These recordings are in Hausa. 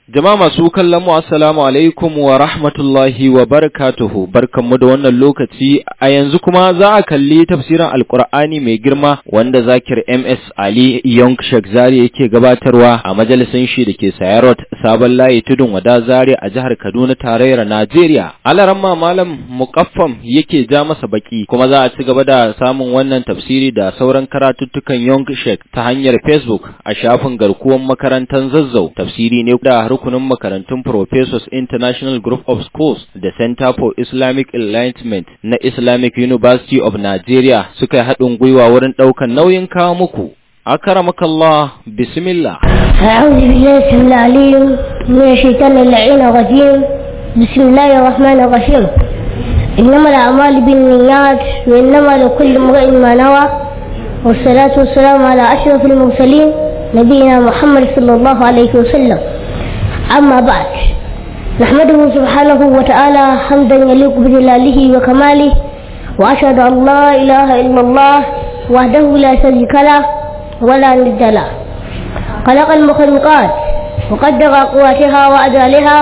Jama'a masu kallon mu assalamu alaikum wa rahmatullahi wa barakatuhu barkanmu da wannan lokaci a yanzu kuma za a kalli tafsirin alkur'ani mai girma wanda zakir MS Ali Young Sheikh Zari yake gabatarwa a majalisin shi da ke Sayarot Sabon Layi Tudun Wada Zari a jihar Kaduna tarayyar Najeriya. Alaramma Malam Muqaffam yake ja masa baki kuma za a ci gaba da samun wannan tafsiri da sauran karatuttukan Young Sheikh ta hanyar Facebook a shafin garkuwan makarantar Zazzau. Tafsiri ne da rukunin makarantun Professors International Group of Schools da Center for Islamic Enlightenment na Islamic University of Nigeria suka yi haɗin gwiwa wurin ɗaukar nauyin kawo muku. أكرمك الله بسم الله أعوذ بالله السميع العليم من الشيطان اللعين الرجيم بسم الله الرحمن الرحيم إنما الأعمال بالنيات وإنما لكل امرئ ما نوى والصلاة والسلام على أشرف المرسلين نبينا محمد صلى الله عليه وسلم أما بعد نحمده سبحانه وتعالى حمدا يليق بجلاله وكماله وأشهد أن لا إله إلا الله وحده لا شريك له ولا ند له خلق المخلوقات وقدر قواتها وأجالها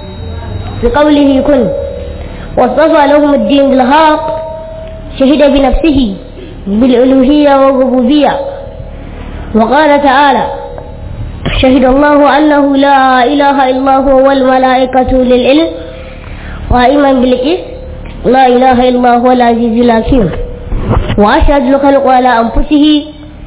بقوله كن واصطفى لهم الدين بالحق شهد بنفسه بالألوهية والربوبية وقال تعالى شهد الله أنه لا إله إلا هو والملائكة للعلم قائما بالقسط لا إله إلا هو العزيز الحكيم وأشهد الخلق على أنفسه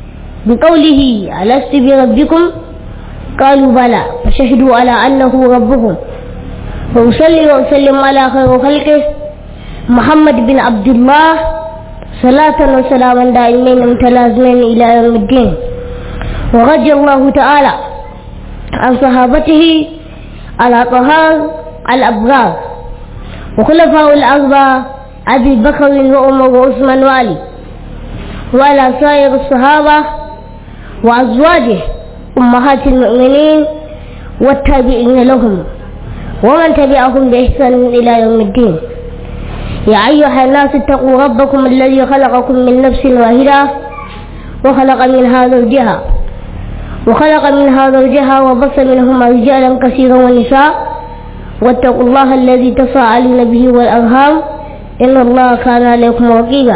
بقوله ألست بربكم قالوا بلى فشهدوا على أنه ربهم وأصلي وأسلم على خير خلقه محمد بن عبد الله صلاة وسلاما دائمين متلازمين إلى يوم الدين ورضي الله تعالى عن صحابته على طهار الأبرار وخلفاء الأربعة أبي بكر وعمر وعثمان وعلي وعلى سائر الصحابة وأزواجه أمهات المؤمنين والتابعين لهم ومن تبعهم بإحسان إلى يوم الدين يا أيها الناس اتقوا ربكم الذي خلقكم من نفس واحدة وخلق منها زوجها وخلق منها زوجها وبص منهما رجالا كثيرا ونساء واتقوا الله الذي تساءلون به والأرham إن الله كان عليكم رقيبا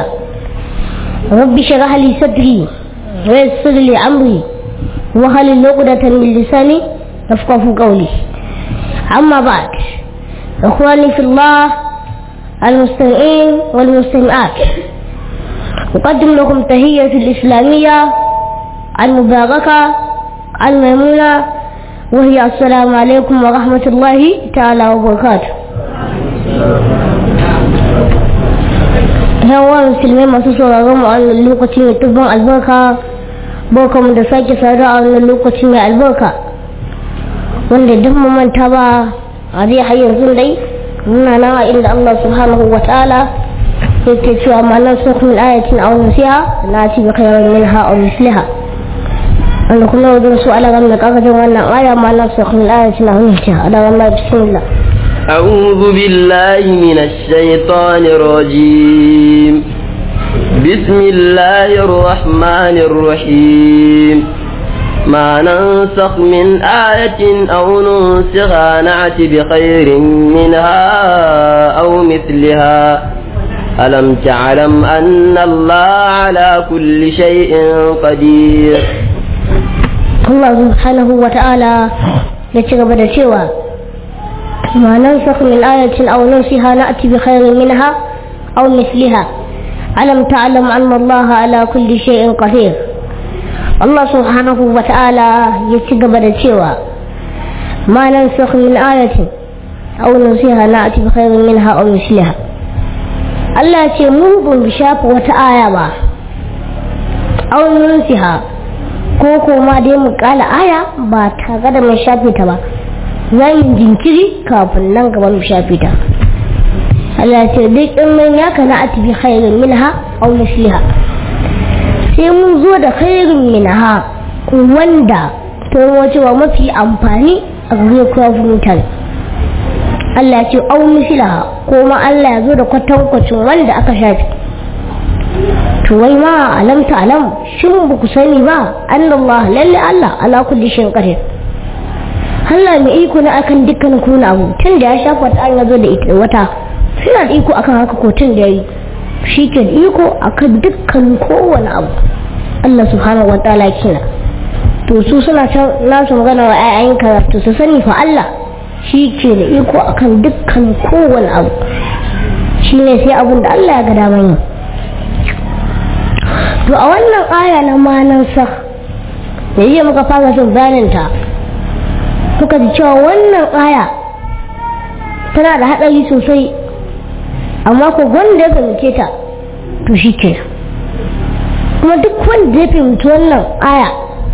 رب اشرح لي صدري ويسر لي أمري وهل عقدة من لساني يفقه قولي أما بعد إخواني في الله المستمعين والمستمعات أقدم لكم تهية الإسلامية المباركة الميمونة وهي السلام عليكم ورحمة الله تعالى وبركاته yawa musulmai masu sauraron mu a wannan lokaci mai tubban albarka barka mu da sake saduwa a wannan lokaci mai albarka wanda duk mu manta ba a zai har yanzu dai muna nan a inda Allah subhanahu wa ta'ala yake cewa ma nan sun min ayatin aw nusiha na ci bi khairin minha aw misliha wanda kuma wajen su ala gam da kakajin wannan aya ma nan sun min ayatin aw nusiha ala gam da bismillah أعوذ بالله من الشيطان الرجيم بسم الله الرحمن الرحيم ما ننسخ من آية أو ننسخها نعت بخير منها أو مثلها ألم تعلم أن الله على كل شيء قدير الله سبحانه وتعالى يتغبى سوى ما ننسخ من آية أو ننسها نأتي بخير منها أو مثلها ألم تعلم أن الله على كل شيء قدير الله سبحانه وتعالى يتقبل سوى ما ننسخ من آية أو ننسها نأتي بخير منها أو مثلها Allah ce mu ba mu shafa wata aya ba aunin siha ko kuma dai mu kala aya ba tare da mai shafe ta ba za mu jinkiri kafin nan gaba mu shafe ta Allah ce duk in mun ya kana a tafi khairin minha aw misliha sai mun zo da khairin minha wanda to wace wa mafi amfani a gare ku mutane Allah ce aw misliha ko ma Allah ya zo da kwatankwacin wanda aka shafe to wai ma alam ta alam shin ba ku sani ba annallah lalle Allah ala kulli shay'in qadir Allah mai iko na akan dukkan kuna abu tun da ya shafa ta an zo da ita wata suna da iko akan haka ko tun da yayi shi ke da iko akan dukkan kowane abu Allah subhanahu wa ta'ala kina to su suna nasu magana wa ayyayin karatu su sani fa Allah shi ke da iko akan dukkan kowane abu shi ne sai abin da Allah ya ga daman yi to a wannan aya na manansa da yi muka fara jin bayaninta muka ji cewa wannan aya tana da haɗari sosai amma ko wanda ya fahimce ta to shi ke kuma duk wanda ya fahimci wannan aya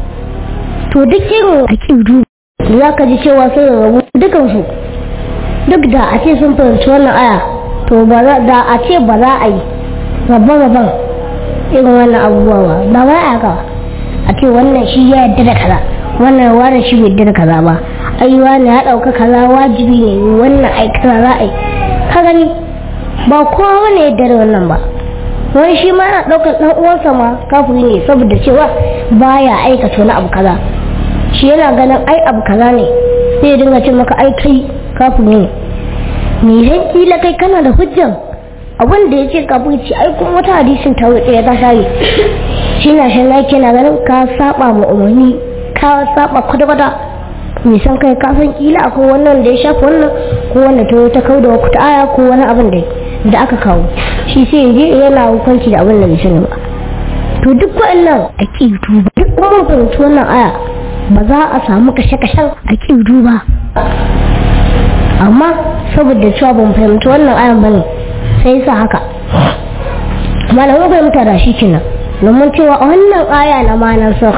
to duk irin aƙidu za ka ji cewa sun rabu dukansu duk da a ce sun fahimci wannan aya to ba da a ce ba za a yi rabon-rabon irin wannan abubuwa ba ba ba a ga a ce wannan shi ya yadda da kaza wannan wani shi bai yadda da kaza ba ai wani ya ɗauka kaza wajibi ne wannan ai kaza za a yi ka gani ba kowa wani yadda da wannan ba wani shi ma yana ɗaukar ɗan uwansa ma kafiri ne saboda cewa baya aikata wani abu kaza shi yana ganin ai abu kaza ne sai ya dinga ce maka ai kai kafiri ne me zan kila kai kana da hujjan abin da ya ce kafin ci ai kuma wata hadisin ta wuce ya ta share shi na shan laki na ganin ka saba ma umarni ka saba kwata-kwata mai san kai ka san kila akwai wannan da ya shafa wannan ko wanda ta ta kau da wata aya ko wani abin da da aka kawo shi sai je yana hukunci da abin da bai sani ba to duk wa'annan aqidu duk kuma fahimci wannan aya ba za a samu kashe-kashen aqidu ba amma saboda cewa ban fahimci wannan ayan bane sai sa haka malamin fahimta da shi kenan domin cewa a wannan aya na manar sa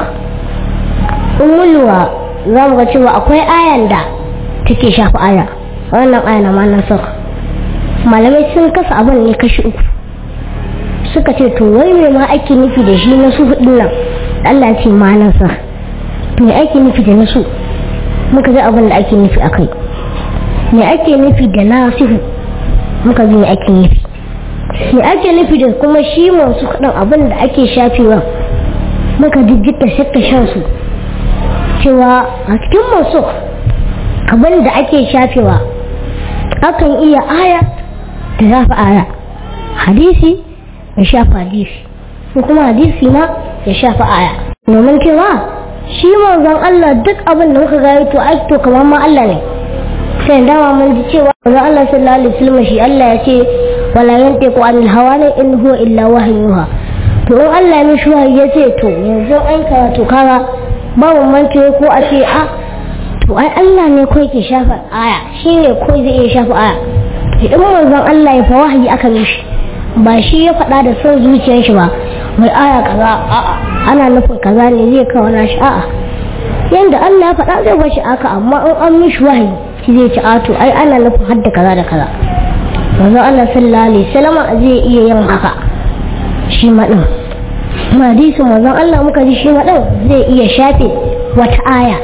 in mulwa za mu ga cewa akwai ayan da take shafi aya wannan aya na manar sa malamai sun kasa abin ne kashi uku suka ce to wai me ma ake nufi da shi na su hudun nan Allah ce manar sa me ake nufi da na su muka ga abin da ake nufi akai me ake nufi da nasihu muka ji me ake nufi me ake nufi da kuma shi masu kaɗan abin da ake shafewa muka jijjita shakka shan su cewa a cikin masu abin da ake shafewa akan iya aya da zafi aya hadisi ya shafa hadisi ko kuma hadisi ma ya shafa aya domin cewa shi manzon Allah duk abin da muka gaya to ai to kamar ma Allah ne sai dama mun ji cewa manzon Allah sallallahu alaihi wasallam shi Allah ya ce wala yantiqu anil hawa ne in huwa illa wahyuha to in Allah ya mishi wahayi ya ce to yanzu an karatu kaga ba mu mance ko a ce a to ai Allah ne ko yake shafa aya shine ko zai iya shafa aya idan manzon Allah ya fa wahayi aka mishi ba shi ya faɗa da son zuciyar shi ba mai aya kaza a'a ana nufin kaza ne zai kawo na shi a'a yanda Allah ya faɗa zai bashi aka amma in an mishi wahayi shi zai ci ato ai ana nufin hadda kaza da kaza manzon Allah sallallahu alaihi wasallam zai iya yin haka shi ma din hadisi manzon Allah muka ji shi ma din zai iya shafe wata aya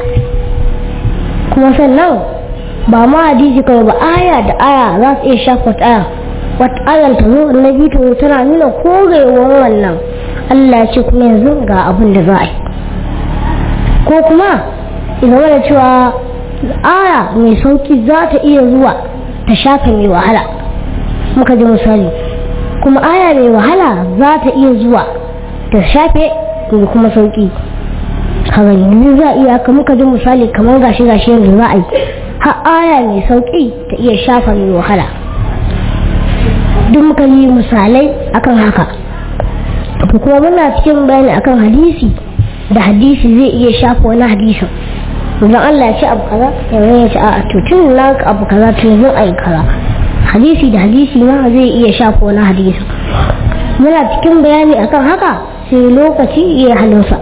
kuma sannan ba ma hadisi kawai ba aya da aya za su iya shafe wata aya wata ayan ta zo na biyu tana nuna korewar wannan Allah ya ce kuma yanzu ga abin da za a yi ko kuma zama da cewa aya mai sauki za ta iya zuwa ta shafe mai wahala muka ji misali kuma aya mai wahala za ta iya zuwa ta shafe mai kuma sauki kaga yanzu za a iya ka muka ji misali kamar gashi gashi yanzu za a yi har aya mai sauki ta iya shafa mai wahala duk muka yi misalai akan haka to kuma muna cikin bayani akan hadisi da hadisi zai iya shafa wani hadisin idan Allah ya ce abu kaza yanzu ya ce a to tun na abu kaza to yanzu a yi kaza hadisi da hadisi ma zai iya shafa wani hadisin muna cikin bayani akan haka sai lokaci iya halinsa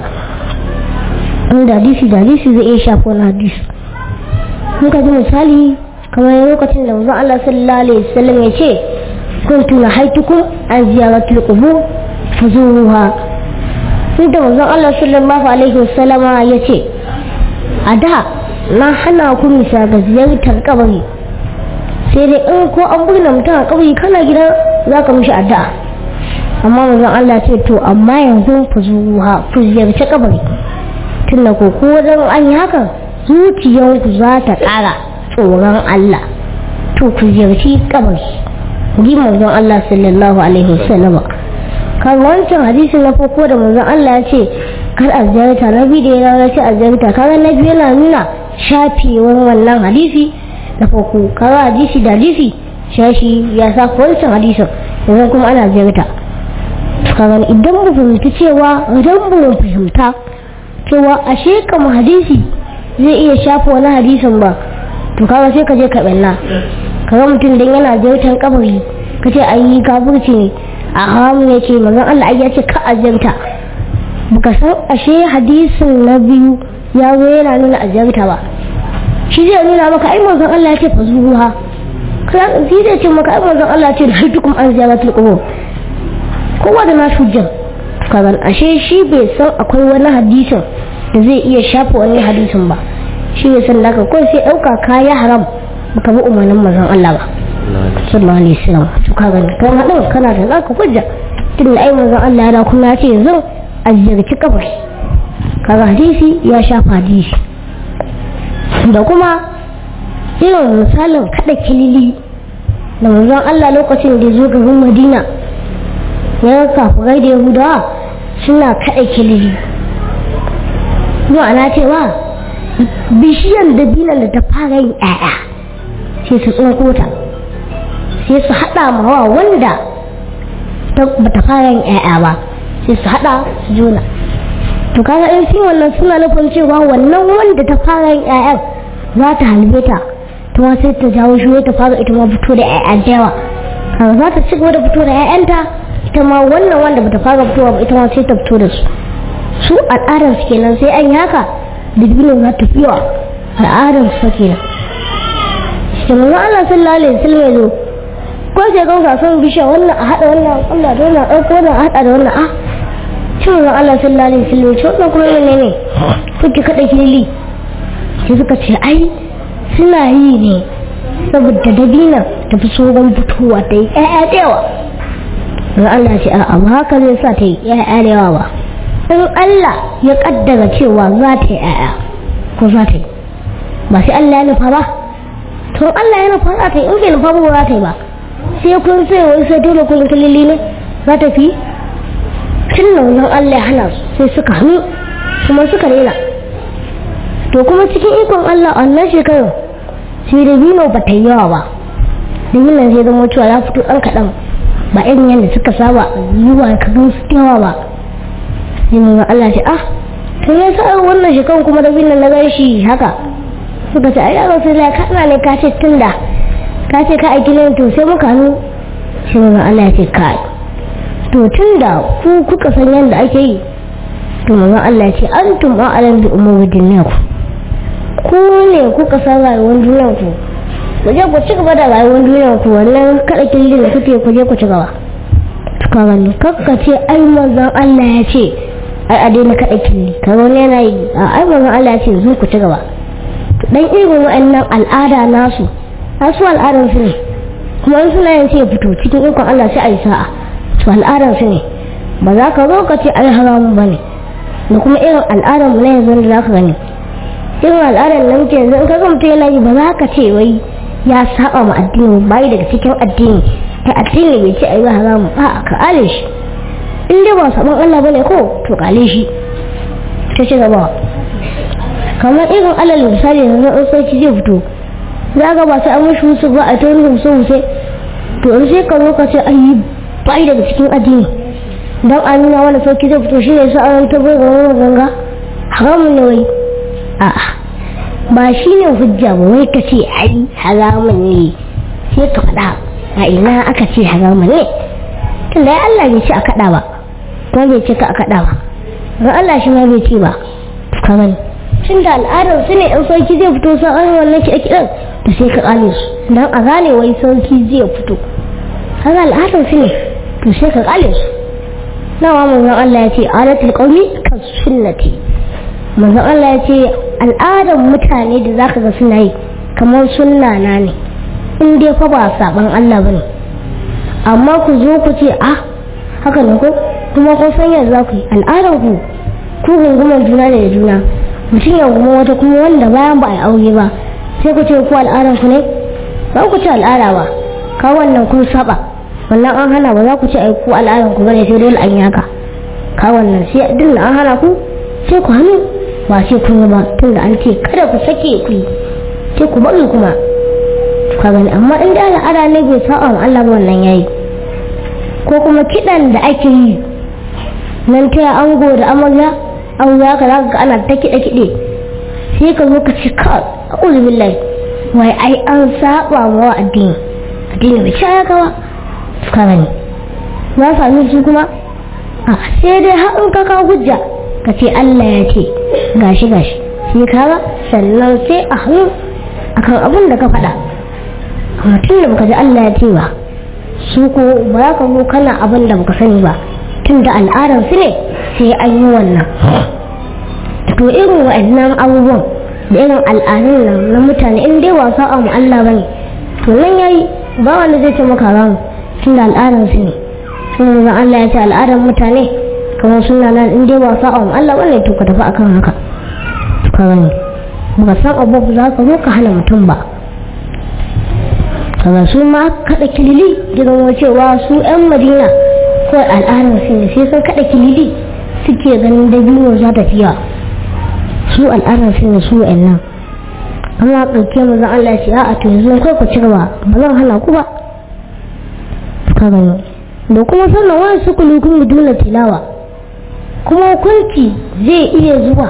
inda hadisi da hadisi zai iya shafa wani hadisi muka ji misali kamar lokacin da manzon Allah sallallahu alaihi wasallam ya ce kuntu nahaitukum an ziyaratul qubur fazuruha inda manzon Allah sallallahu alaihi wasallam ya ce a da na hana ku misa ga ziyartar kabari sai dai in ko an burna mutum a kabari kana gida za ka mishi addu'a amma manzon Allah ce to amma yanzu fazuruha ku ziyarci kabari tunda ko ko wajen an yi hakan zuciyanku za ta ƙara tsoron Allah to ku ziyarci kabari ji manzon Allah sallallahu alaihi wasallam kan wancan hadisi na farko da manzon Allah ya ce kar a ziyarta na biyu da ya ce a ziyarta kaga na biyu yana nuna shafewar wannan hadisi da farko kaga hadisi da hadisi shashi ya sa wancan hadisin yanzu kuma ana ziyarta kaga idan mu fahimci cewa idan mu fahimta cewa ashe kama hadisi zai iya shafa wani hadisin ba to kaga sai ka je ka balla kaga mutum dan yana ziyartar kabari kace ayi kafirci ne a hamu yake manzon Allah ai ya ce ka azanta baka san ashe hadisin na biyu ya zo yana nuna azanta ba shi zai nuna maka ai manzon Allah ya ce fa zuwa shi zai ce maka ai manzon Allah ya ce hajjukum an ziyaratul qubur kowa da nasu hujjar kaga ashe shi bai san akwai wani hadisin da zai iya shafa wani hadisin ba shi bai san da kawai sai dauka kaya haram baka bi umarnin manzon Allah ba sallallahu alaihi wasallam to kaga kan hadin kana da zaka hujja tun da ai manzon Allah ya kuma ya ce yanzu a ziyarci kabari kaga hadisi ya shafa hadisi da kuma irin misalin kada kilili da manzon Allah lokacin da ya zo garin Madina ya kafurai da Yahudawa suna kada kilili ma'ana cewa bishiyar dabinan da ta fara yin 'ya'ya sai su tsinko ta sai su haɗa mawa wanda ba ta fara yin 'ya'ya ba sai su haɗa su juna to kaga in shi wannan suna nufin cewa wannan wanda ta fara yin 'ya'yan za ta halbe ta ta ma sai ta jawo shi ta fara ita ma fito da 'ya'ya da yawa kaga za ta ci gaba da fito da 'ya'yanta ita ma wannan wanda bata fara fitowa ba ita ma sai ta fito da su su al'adar su kenan sai an yi haka dubinin za ta fiwa al'adar su kenan shi manzo Allah sallallahu alaihi wasallam ya zo ko sai ga gasan bishiya wannan a hada wannan Allah da wannan ɗauko wannan a hada da wannan a shi manzo Allah sallallahu alaihi wasallam ce wannan kuma ne ne kuke kada kili sai suka ce ai suna yi ne saboda dabina ta fi tsoron fitowa ta yi ƴaƴa da yawa ga Allah ce a'a ba haka zai sa ta yi ƴaƴa da yawa ba in Allah ya kaddara cewa za ta yi ƴaƴa ko za ta yi ba sai Allah ya nufa ba to Allah ya nufa za ta yi in bai nufa ba ba za ta yi ba sai kun sai wai sai dole kun kalili ne za ta fi tun da wajen Allah ya hana su sai suka hannu kuma suka rena to kuma cikin ikon Allah a wannan shekarar sai da bino ba ta yi yawa ba da yin sai zama cewa ya fito ɗan kaɗan ba irin yadda suka saba zuwa ka gan su yawa ba sai mun Allah ce ah to ya sa wannan shekarar kuma da bino na gan shi haka suka ce ai ya rasu da kana ne ka ce tunda ka ce ka aiki ne to sai muka hannu sai mun Allah ya ce kai to tunda ku kuka san yadda ake yi to manzon Allah ya ce antum a'lam bi umuri dunyakum ku ne kuka san rayuwar duniyar ku ku je ku ci gaba da rayuwar duniyar ku wannan kada killin da kuke ku je ku ci gaba ka gani kakka ce ai manzon Allah ya ce ai a daina kada killi ka wani yana yi a ai manzon Allah ya ce zo ku ci gaba dan irin wa'annan al'ada nasu nasu al'adar su ne kuma in suna yin sai fito cikin ikon Allah sai a yi sa'a to al'adar su ne ba za ka zo ka ce ai haramun bane da kuma irin al'adar mu na yanzu da za ka gani irin al'adar nan ke yanzu in ka mutum yana yi ba za ka ce wai ya saba ma addini bai daga cikin addini ai addini bai ce ayi haramu a ka ale shi in dai ba saban Allah bane ko to kale shi ta ci gaba kamar irin alal misali yanzu in sarki zai fito za ga ba sai an mishi husu ba a ta wani husu husu to in sai ka zo ka ce ayi bai daga cikin addini dan a nuna wani sarki zai fito shi ne sa an tabbai ga wani ganga haramun ne wai a'a ba shi ne hujja ba wai ka ce ai haramun ne sai ka faɗa a ina aka ce haramun ne tun da Allah bai ce a kaɗa ba kuma bai ce ka a kaɗa ba don Allah shi ma bai ce ba ka gani tun da al'adar su ne in sarki zai fito sa an wannan ki kiɗan da sai ka ƙale su don a gane wai sarki zai fito haka al'adar su ne to sai ka ƙale su nawa manzon Allah ya ce adatul qaumi ka sunnati manzon Allah ya ce al'adar mutane da zaka ga suna yi kamar sunna na ne in dai fa ba saban Allah bane amma ku zo ku ce ah haka ne ko kuma kun san yanzu za ku yi al'adar ku ku gunguman juna da juna mutum ya goma wata kuma wanda bayan ba a yi aure ba sai ku ce ku al'adar ku ne ba ku ce al'ada ba ka wannan kun saba wannan an hana ba za ku ce ai ku al'adar ku bane sai dole an yaka ka wannan sai din da an hana ku sai ku hannu ba sai kun yi ba tunda an ce kada ku sake ku yi sai ku bari kuma ka gani amma in da al'ada ne bai sa'a ma Allah ba wannan yayi ko kuma kidan da ake yi nan ta ango da amarya an za ka zaka ga ana ta kiɗe kiɗe sai ka zo ka ci ka a'udhu billahi wai ai an saba wa addini addini bai ya kawa ka gani za sami su kuma a sai dai har in ka kawo hujja ka ce Allah ya ce gashi gashi sai ka ga sannan sai a hannu akan abin da ka faɗa amma tun da baka ji Allah ya ce ba su ko ba za ka zo kana abin da baka sani ba tun da al'adar su ne sai an yi wannan to irin wa'annan abubuwan da irin al'adun nan na mutane in dai wasa a Allah bane to nan yayi ba wanda zai ce maka ramu tun da al'adar su ne sun zan Allah ya ce al'adar mutane kamar suna nan in dai wasa a Allah bane to ka tafi akan haka ka gani baka san abu za ka zo ka hana mutum ba kaga su ma kada kilili gidan cewa su yan madina ko al'adar su ne sai sun kada kilili suke ganin dabino za ta fiya su al'adar su ne su nan amma ɗauke mu zan Allah ce a to yanzu kai ku ci gaba ba zan hana ku ba ka gani da kuma sannan wani su kulukun biduna tilawa kuma hukunci zai iya zuwa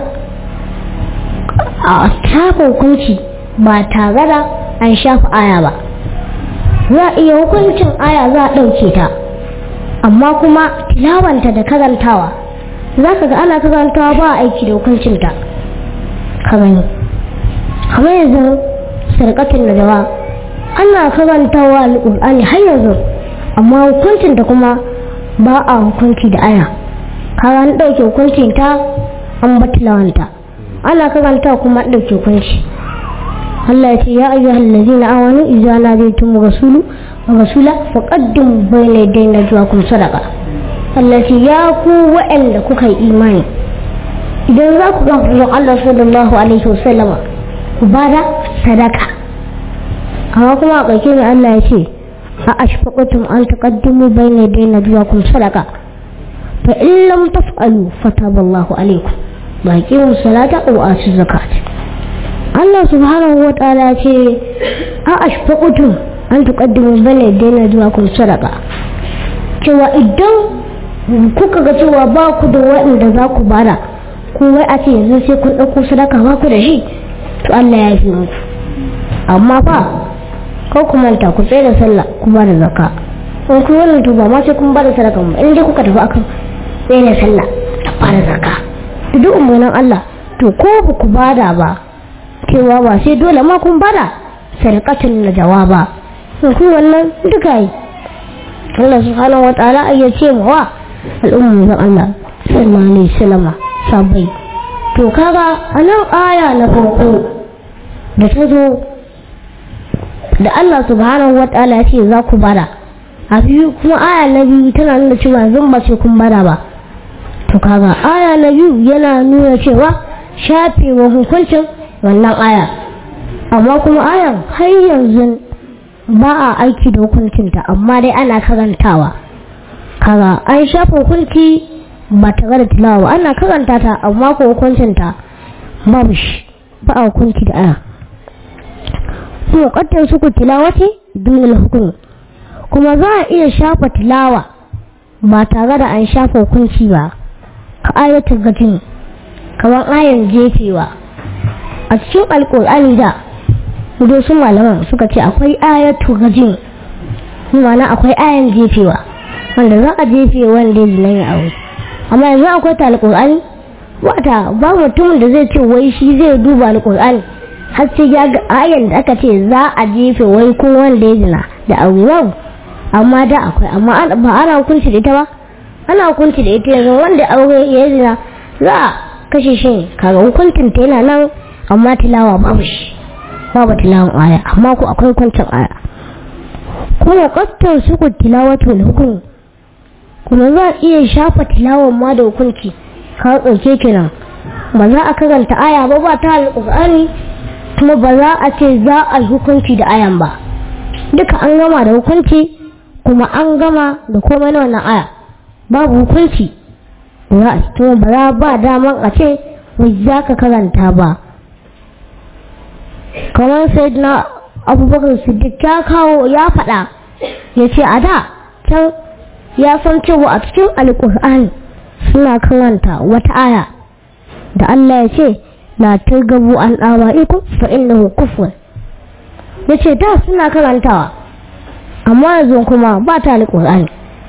a shafa hukunci ba tare da an shafa aya ba za a iya hukuncin aya za a ɗauke ta amma kuma tilawanta da karantawa za ka ga ana karantawa ba a aiki da hukuncinta ka gani kamar yanzu sarƙatin da jawa ana karantawa al'ur'ani har yanzu amma hukuncinta kuma ba a hukunci da aya kaga an ɗauke hukuncinta an ba tilawanta ana karanta kuma ɗauke hukunci Allah ya ce ya ayyuhal ladzina amanu idza nadaytum rasulu wa rasula faqaddimu bayna yaday najwaakum sadaqa Allah ce ya ku wa'anda kuka yi imani idan za ku ga Allah sallallahu alaihi wasallama ku bada sadaka amma kuma a ƙarshe ne Allah ya ce a ashfaqatum an taqaddimu bayna yaday najwaakum sadaqa fa in lam taf'alu fataballahu alaikum baqimu salata wa atu zakat Allah subhanahu wa ta'ala ce a ashfaqatum an taqaddimu bayna yaday najwaakum sadaqa cewa idan kuka ga cewa ba ku da waɗanda za ku bada ko wai a ce yanzu sai kun ɗauko sadaka ba ku da shi to Allah ya fi muku amma fa ko ku manta ku tsaye da sallah ku ba da zakka in ku wannan to ba ma sai kun ba da sadaka ba in dai kuka tafi akan tsaye da sallah da ba da zakka da duk umarnin Allah to ko ba ku bada ba cewa ba sai dole ma kun bada sadaqatul najawaba in ku wannan duka yi Allah subhanahu wa ta'ala ya ce mu wa al'umma Allah sallallahu alaihi wasallam sabai to kaga anan aya na farko da ta zo da Allah subhanahu wa ta'ala ya ce za ku bada a biyu kuma aya na biyu tana nuna cewa zan ba ce kun bada ba to kaga aya na biyu yana nuna cewa shafewa hukuncin wannan aya amma kuma ayan har yanzu ba a aiki da hukuncinta amma dai ana karantawa kaga an shafa hukunci ba tare da tilawa ana karanta ta amma ko hukuncinta babu shi ba a hukunci da aya kuma kaddar suku tilawati dunil hukum kuma za a iya shafa tilawa ba tare da an shafa hukunci ba ka ayatul gajin kamar ayan jefewa a cikin alkur'ani da su malaman suka ce akwai ayatul gajin ma'ana akwai ayan jefewa wanda za a jefe wanda zina ya aure amma yanzu akwai ta alkur'ani wata ba mutumin da zai ce wai shi zai duba alkur'ani har sai ya ga ayan da aka ce za a jefe wai ko wanda ya zina da aure amma da akwai amma ba ana hukunci da ita ba ana hukunci da ita yanzu wanda aure ya zina za a kashe shi kaga hukuncin ta yana nan amma tilawa babu shi babu tilawan aya amma ko akwai hukuncin aya kuma kattar su ku tilawatul hukum kuma za a iya shafa tilawan ma da hukunci ka ɗauke kenan ba za a karanta aya ba ba ta alƙur'ani kuma ba za a ce za a yi hukunci da ayan ba duka an gama da hukunci kuma an gama da komai na wannan aya babu hukunci za a to ba za ba daman a ce wai za ka karanta ba kamar sai na abubakar siddiq ya kawo ya faɗa ya ce a da can ya san cewa a cikin alƙur'ani suna karanta wata aya da Allah ya ce la targabu an ɗawa iku fa innahu kufur ya ce da suna karantawa amma yanzu kuma ba ta alƙur'ani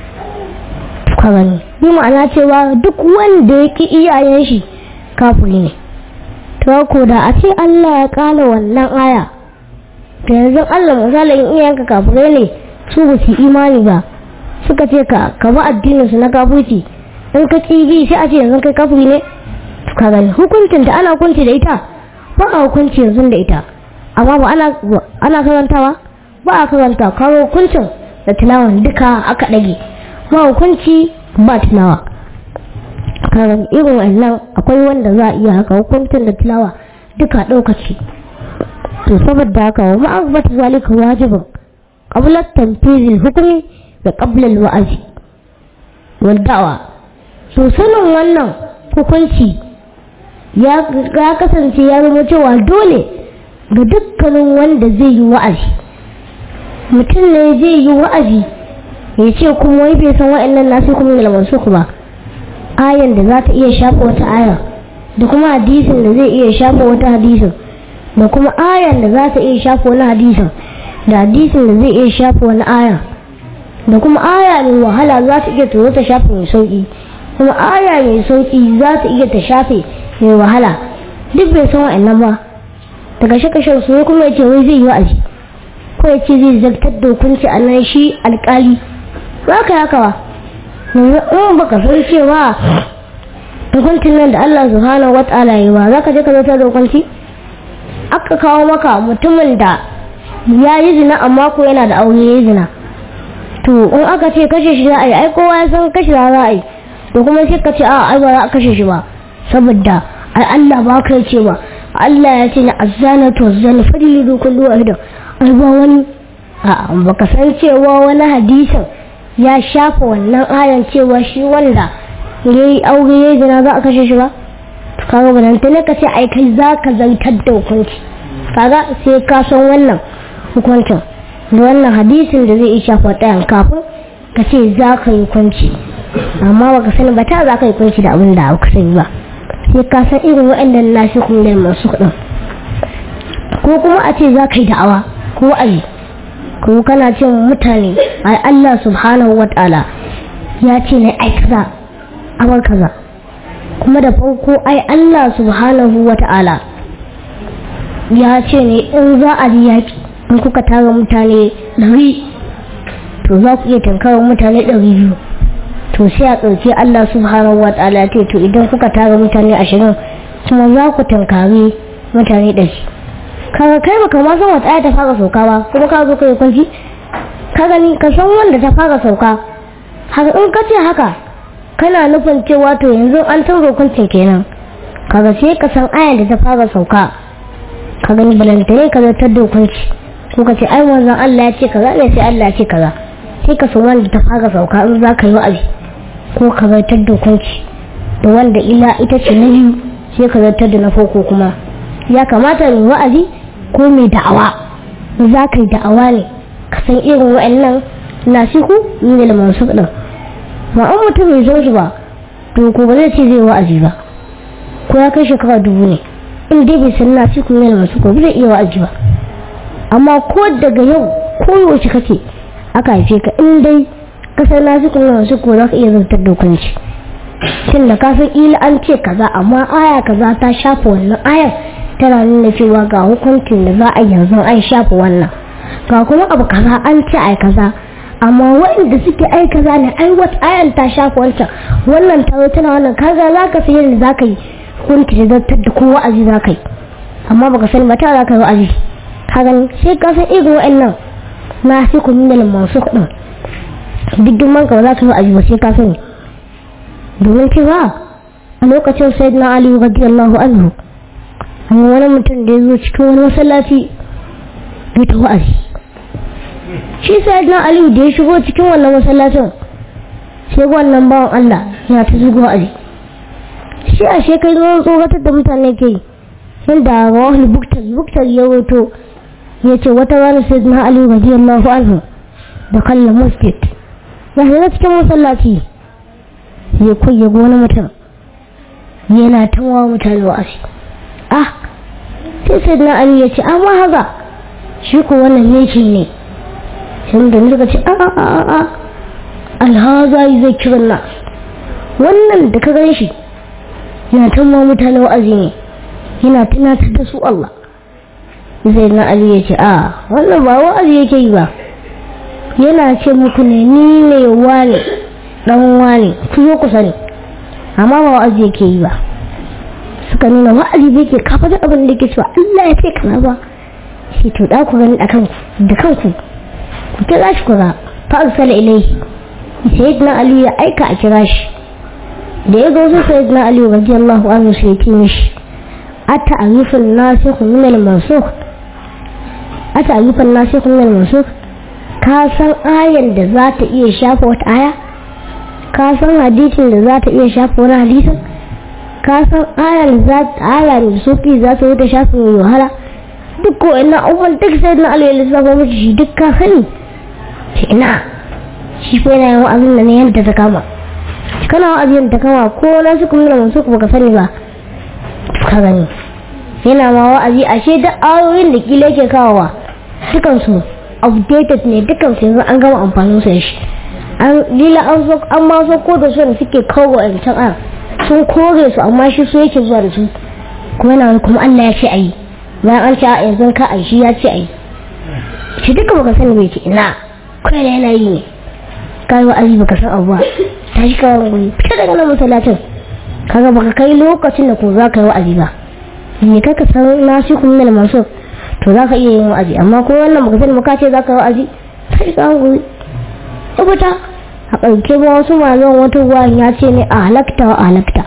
karani bi ma'ana cewa duk wanda ya ki iyayen shi kafiri ne to ko da a ce Allah ya kala wannan aya da yanzu Allah misalin iyayenka kafirai ne su ba su imani ba suka ce ka ka ba addinin su na kafirci in ka ki bi sai a ce yanzu kai kafiri ne to ka gani hukuncin da ana hukunci da ita ba a hukunci yanzu da ita amma ba ana ana karantawa ba a karanta kawo hukuncin da tilawan duka aka dage ba hukunci ba tilawa karan irin wannan akwai wanda za a iya haka hukuncin da tilawa duka ɗaukaci to saboda haka wa ma'abbata zalika wajibin qabla tanfizil hukmi da qabla wa'azi wal da'wa to sanin wannan hukunci ya kasance ya zama cewa dole ga dukkanin wanda zai yi wa'azi mutum ne zai yi wa'azi ya ce kuma wai bai san wa'annan nasu kuma ilman su ba ayan da za ta iya shafa wata aya da kuma hadisin da zai iya shafa wata hadisin da kuma ayan da za ta iya shafa wani hadisin da hadisin da zai iya shafa wani aya da kuma aya mai wahala za ta iya turo ta shafe mai sauki kuma aya mai sauki za ta iya ta shafe mai wahala duk bai san wa'annan ba daga shakashin su kuma ya ce wai zai yi wa'azi ko ya ce zai zartar da hukunci a nan shi alkali za ka haka ba in baka san cewa hukuncin nan da Allah subhanahu wa ta'ala yi ba za ka je ka zartar da hukunci aka kawo maka mutumin da ya yi zina amma ko yana da aure ya yi zina to in aka ce kashe shi za a yi ai kowa ya san kashe za a yi to kuma sai ka ce a ai ba za a kashe shi ba saboda ai Allah ba ka ce ba Allah ya ce na azzana to zana fadili kullu wahidan ai ba wani a baka san cewa wani hadisin ya shafa wannan ayan cewa shi wanda ya yi aure ya zina za a kashe shi ba kaga ba ta ne ka ce ai kai za ka zartar da hukunci kaga sai ka san wannan hukuncin da wannan hadisin da zai iya shafa ɗayan kafin ka ce za ka yi hukunci amma baka sani ba ta za ka yi hukunci da abin da ka sani ba sai ka san irin waɗannan nashi kuma da masu kuɗin ko kuma a ce za ka yi da'awa ko wa'azi ko kana ce mutane ai Allah subhanahu wa ta'ala ya ce ne ai kaza amar kaza kuma da farko ai Allah subhanahu wa ta'ala ya ce ne in za a yi yaƙi in kuka tara mutane ɗari to za ku iya tankarar mutane ɗari biyu to sai a ɗauki Allah subhanahu wa ta'ala ce to idan kuka tara mutane ashirin kuma za ku tankari mutane ɗari kaga kai baka ma san wata aya ta fara sauka ba kuma ka zo kai kwanci ka gani ka san wanda ta fara sauka haka in ka ce haka kana nufin cewa to yanzu an canza hukuncin kenan kaga sai ka san ayan da ta fara sauka ka gani balantane ka zartar da hukunci ko ka ce ai wanzan Allah ya ce kaza ne sai Allah ya ce kaza sai ka san wanda ta fara sauka in za ka yi wa'azi ko ka zartar da hukunci da wanda ila ita ce na biyu sai ka zartar da na farko kuma ya kamata mai wa'azi ko mai da'awa za ka yi da'awa ne ka san irin wa'annan nasihu ne da masu ɗin ba an mutum mai zo shi ba to ko ba zai ce zai wa'azi ba ko ya kai shekara dubu ne in dai bai san nasihu ne da masu ko ba zai iya wa'azi ba amma ko daga yau ko yaushe kake aka haife ka in dai ka san nasihu ne da masu ko za ka iya zartar da hukunci tun da ka san ila an ce kaza amma aya kaza ta shafa wannan ayar tana nuna cewa ga hukuncin da za a yanzu an shafa wannan ga kuma abu kaza an ce ai kaza amma waɗanda suke ai kaza ne ai wata ayan ta shafa wancan wannan ta tana wannan kaga za ka san yadda za ka yi hukunci da zartar da ko wa'azi za ka yi amma baka sani ba ta za ka yi wa'azi ka gani sai ka san irin waɗannan na sai ku nuna masu kuɗin duk girman ka ba za ka yi wa'azi ba sai ka sani domin cewa a lokacin sayyidina ali radiyallahu anhu amma wani mutum da ya zo cikin wani masallaci ya ta wa'azi shi sayyidina ali da ya shigo cikin wannan masallacin sai wannan bawan Allah ya ta zugo wa'azi shi a shekaru tsoratar da mutane ke yadda rawahul buktar buktar ya wato ya ce wata rana sayyidina ali radiyallahu anhu da kallon masjid ya shiga cikin masallaci ya kwaye wani mutum yana tawa mutane wa'azi ah sai sai na ali ya ce amma haka shi ko wannan yake ne sai da suka ce a a a a alhaza zai kiran na wannan da ka gan shi yana tawa mutane wa'azi ne yana tunatar da su Allah sai na ali ya ce a wannan ba wa'azi yake yi ba yana ce muku ne ni ne wane dan wane ku zo ku sani amma ba wa'azi yake yi ba suka nuna wa'azi bai ke kafa da abin da ke cewa Allah ya ce kaza ba shi to da ku gani da kanku da kanku ku kira shi ku ga fa arsala ilayhi sayyidina ali ya aika a kira shi da ya ga wasu sayyidina ali radiyallahu anhu sai ya ce mishi ata ayyufan nasikh min al-mansukh ata ayyufan nasikh min al-mansukh ka san ayan da za ta iya shafa wata aya ka san hadisin da za ta iya shafa wani hadisin ka san ayan za aya da sufi za ta wuta shafa mai wahala duk ko ina abubuwan duk sai na alayyar lissafa mace shi duk ka sani ce ina shi fa yana yin wa'azin da ne yadda ta kama kana wa'azin ta kama ko na su kuma masu kuma ka sani ba ka gani yana ma wa'azi ashe duk ayoyin da kila yake kawowa dukansu updated ne dukkan su yanzu an gama amfanin su shi an lila an so an ma so ko da su da suke kawo a can an sun kore su amma shi so yake zuwa da su kuma yana kuma Allah ya ce ayi bayan an ce a yanzu ka ai shi ya ce ayi shi duka baka sani bai ce ina kai da yana yi ne kai wa azi baka san abuwa ta shi kawai guri fita daga nan masallacin kaga baka kai lokacin da ko za ka yi wa'azi ba ne kaka san nasu kuma da masu to za ka iya yin wa'azi amma ko wannan baka sani muka ce za ka yi wa'azi sai ka guri rubuta a ƙarke ba wasu malaman wata ruwan ya ce ne a halakta wa halakta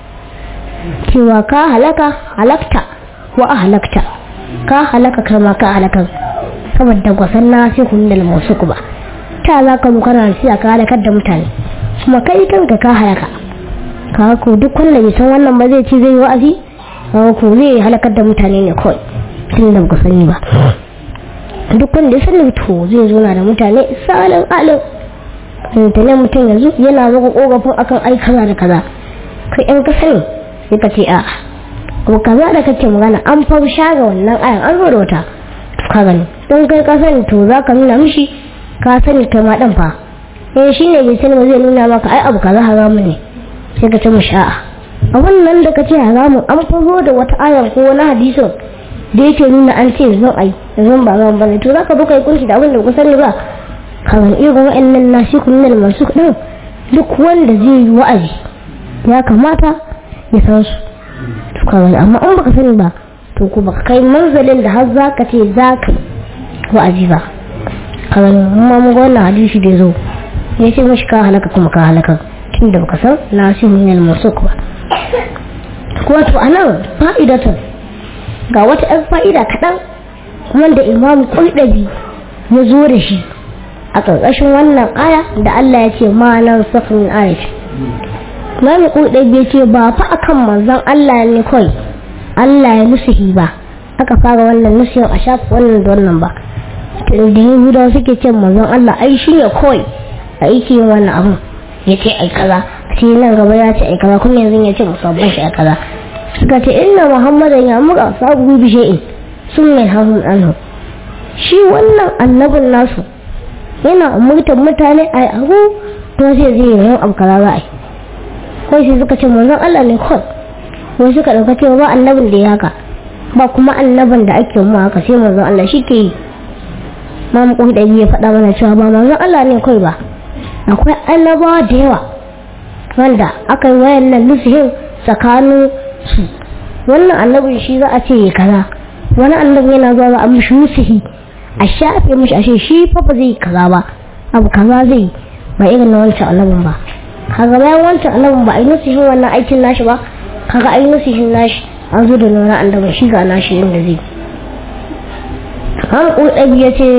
cewa ka halaka halakta wa a halakta ka halaka kai ma ka halaka saboda gwasan na sai kun da masu ku ba ta za ka kana siya ka halakar da mutane kuma kai kanka ka halaka ka ko duk wanda bai san wannan ba zai ci zai wa'azi ka ko zai halakar da mutane ne kawai tun da ba sani ba duk wanda ya sani to zai zo na da mutane salin alin mutane mutum yanzu yana zuwa kogafin akan ai kaza da kaza kai in ka sani sai ka ce a ko kaza da kake magana an fa shaga wannan ayan an zo da wata ka gani don kai ka sani to za ka nuna mishi ka sani kai ma dan fa eh shine bai sani ba zai nuna maka ai abu kaza haramu ne sai ka ce mishi a'a a wannan da kace haramun an fa zo da wata ayan ko wani hadisin da yake nuna an ce zan ai zan ba zan bane to zaka zo kai kunshi da abin da ku sani ba kamar irin wa'annan nasikun nan masu din duk wanda zai yi wa'azi ya kamata ya san su to kawai amma in baka sani ba to ku baka kai manzalin da har zaka ce zaka wa'azi ba kawai amma mun ga wannan hadisi da zo ya ce mashi ka halaka kuma ka halaka tunda baka san nasikun nan masu ba wato anan fa'idatun ga wata 'yan fa'ida kaɗan wanda imam ƙulɗabi ya zo da shi a ƙarƙashin wannan aya da Allah ya ce ma nan safin ayat imam ƙulɗabi ya ce ba fa akan manzon Allah ne kawai Allah ya nusuhi ba aka fara wannan nusihin a shafi wannan da wannan ba da yahudawa suke ce manzon Allah ai shi ne kawai a yake yin wannan abun ya ce ai kaza sai nan gaba ya ce ai kaza kuma yanzu ya ce musabbin shi ai kaza suka ce inna muhammadan ya muka sabu bi shay'in sun mai hahun anhu shi wannan annabin nasu yana umurtar mutane ai abu to sai zai yi yin abu kaza za a yi ko sai suka ce manzon Allah ne kawai ko suka dauka cewa ba annabin da ya haka ba kuma annabin da ake mu haka sai manzon Allah shi ke yi ma mu da ya faɗa mana cewa ba manzon Allah ne kawai ba akwai annabawa da yawa wanda aka yi wayannan nusihin tsakanin su wannan annabin shi za a ce ya kaza wani annabi yana zuwa za a mishi nusihi a shafe mishi ashe shi fa ba zai kaza ba abu kaza zai ba irin na wancan annabin ba kaga bayan wancan annabin ba a yi nasihin wannan aikin nashi ba kaga a yi nasihin nashi an zo da nuna annabin shi ga nashi yin da zai kan ƙuɗabi ya ce